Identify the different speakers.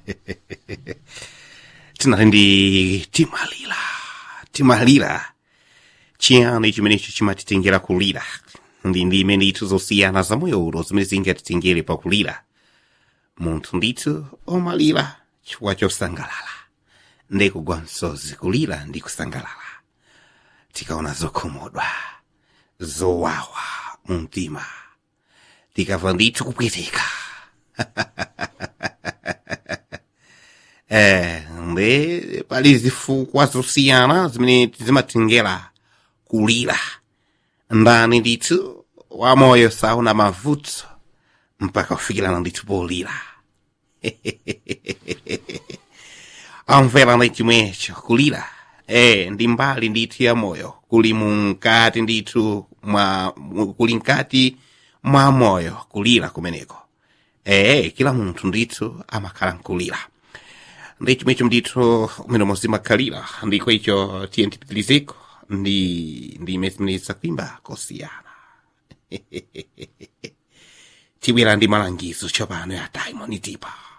Speaker 1: tinali ndi timalira timalira chiyani chimenecho chimatitengera kulira ndi ndi imene ndithu zosiyana zamoyo uno zimene zingatitengere pakulira munthu ndithu omalira chifukwa chosangalala ndikugwa msozi kulira ndi kusangalala tikaona zokhumudwa zowawa mu mtima tikamva ndithu kupweteka eh ndi pali zifukwa zosiyana zimene zimatengera kulira ndani ndithu wamoyo sauna mavuto mpaka kufikirana ndithu polira amvera ndi chimwecho kulira eh ndi mbali ndithu ya moyo kuli munkati ndithu mwa mu- kuli nkati mwa moyo kulira kumeneko eh kila munthu ndithu amakhala nkulira ndi chimwecho ndithu umene muzimakhalira ndiko icho tiye tipitirizeko ndi ndi imene zimene zakuimba kosiyana tibwera ndi malangizo tsopano ya diamond tipa